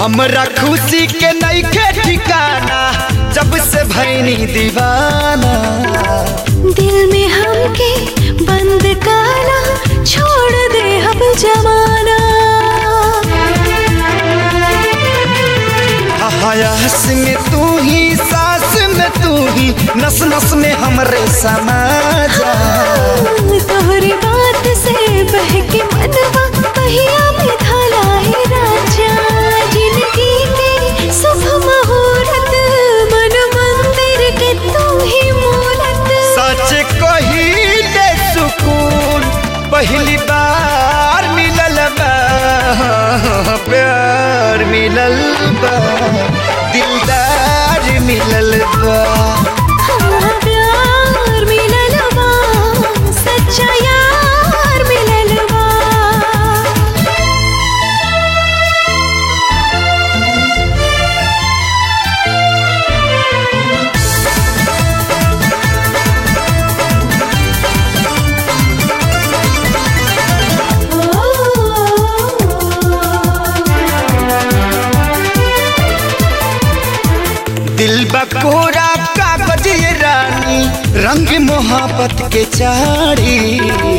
हमरा खुशी के नईखे ठिकाना जब से भैनी दीवाना दिल में हमके बंद काना छोड़ दे अब जमाना हयास में तू ही सांस में तू ही नस नस में हमरे समा जा तोहरी बात से बहके मनवा पहिया में थाला है राजा जिंदगी के शुभ मुहूर्त मन मंदिर के तू ही मूरत सच कही दे सुकून पहली बार मिलल बा प्यार मिलल बा दिलदार मिलल बा हाँ, प्यार मिलल बा सच्चा यार मिलल बा दिल बकोरा कागज ये रानी रंग मोहब्बत के चारी